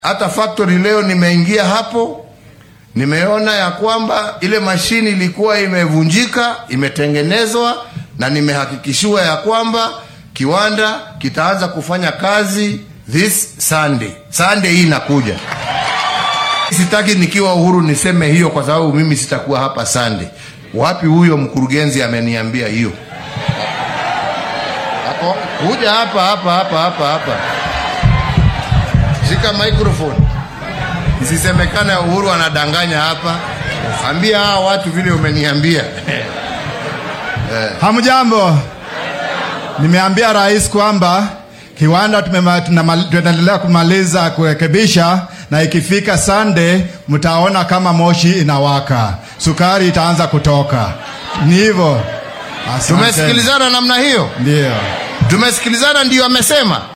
Hata factory leo nimeingia hapo, nimeona ya kwamba ile mashini ilikuwa imevunjika, imetengenezwa na nimehakikishiwa ya kwamba kiwanda kitaanza kufanya kazi this Sunday. Sunday hii inakuja. Sitaki nikiwa Uhuru niseme hiyo kwa sababu mimi sitakuwa hapa Sunday. Wapi huyo mkurugenzi ameniambia hiyo? Ako kuja hapa hapa hapa hapa hapa. Shika microphone. Isisemekane Uhuru anadanganya hapa. Ambia hawa watu vile umeniambia. Hamjambo, nimeambia rais kwamba kiwanda tumema- tunama- tunaendelea kumaliza kurekebisha, na ikifika Sunday mtaona kama moshi inawaka, sukari itaanza kutoka. Ni hivyo. Asante. Tumesikilizana namna hiyo? Ndio. Tumesikilizana ndio amesema.